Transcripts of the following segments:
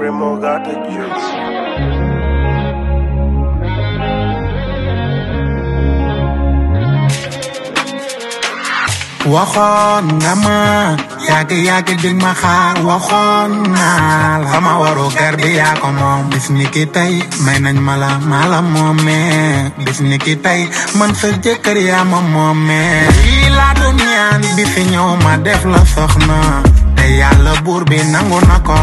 Primo got the juice. waxoon nga ma yàgg yàgg dig ma xaar waxoon naa la sama waru gar bi yaa ko moom bis ni ki tey may nañ ma la maa la moomee bis ni ki tey man sa jëkkër yaa ma moomee lii laa doon ñaan bi fi ñëw ma def la soxna te yàlla buur bi nangu na ko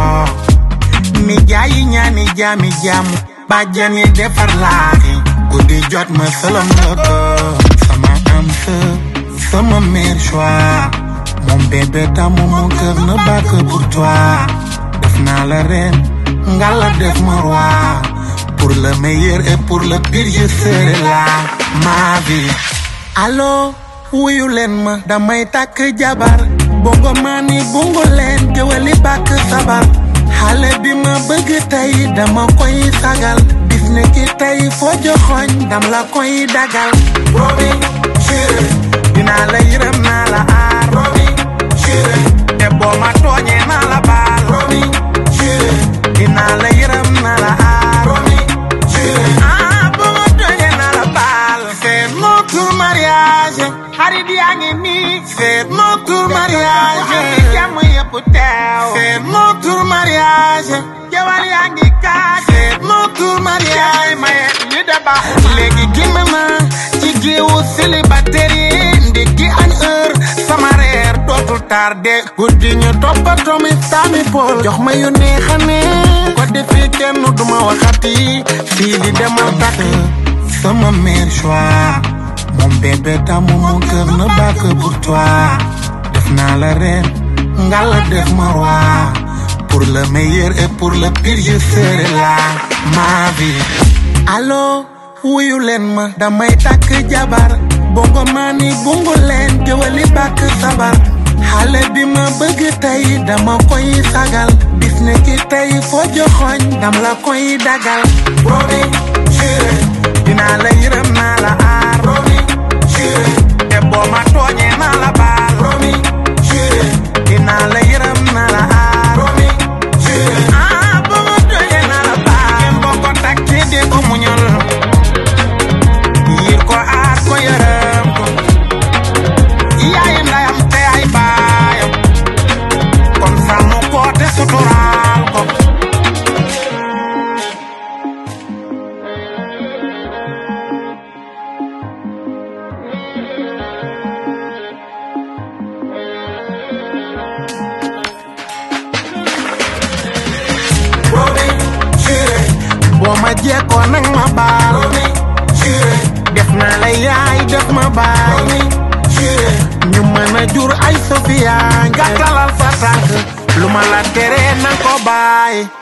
mi jaayi ñaani jaami jaamu bàjjan yi defar laaxi guddi jot ma sëlam la ko sama am sa sama meilleur choix mon bébé tamu mon cœur ne bat que pour toi def naa la reine nga la def ma roi pour le meilleur et pour le pire je serai là ma vie allo wuyu leen ma damay takk jabar bongo maa ni bongo leen géwali bàkk sabar xale bi ma bëgg tey dama koy sagal bis ne ki tey foo joxoñ dam la koy dagal Robi chéri dinaa la yërëm naa la aar Robi chéri te boo ma tooñee naa la baal Robi chéri dinaa la yërëm naa la aar Robi chéri ah boo ma tooñee naa la baal c'est notre mariage xarit yaa ngi nii c'est notre mariage jàmm yëpp teew c'est notre mariage jawal yaa ngi kaaj c'est notre mariage maye li da baaxu léegi génn na ci géewu célibataire yi ndekki añ heure sama reer dootul tardé guddi ñu toppatoo mi sami pol jox ma yu neex a neex ko defee kenn duma waxati fii di demal takk sama meilleur choix mon bébé tamu mon cœur ne bat que pour toi def naa la reine nga la def ma roi pour le meilleur et pour le pire je serai là ma vie allo wuyu leen ma damay takk jabar bongo maa ni bungu leen géwali bàkk sabar xale bi ma bëgg tey dama koy sagal bis ne ki tey foo joxoñ dam la koy dagal Robi chéri dinaa la yërëm naa la aar Robi chéri te boo ma tooñee naa la baal Robi chéri dinaa la yërëm naa la aar Robi chéri ah boo ma tooñee naa la baal ngeen boo ko takkee dee ko muñal yiir ko aar ko yërëm ko yaay ndayam te ay baayam kon sàmm ko te suturaal ko Robi chéri boo ma jekkoo nag ma baal Robi chéri def naa la yaay def ma baay Robi chéri ñu mën a jur ay Sofia nga talal sa tànk lu ma la tere na ko baay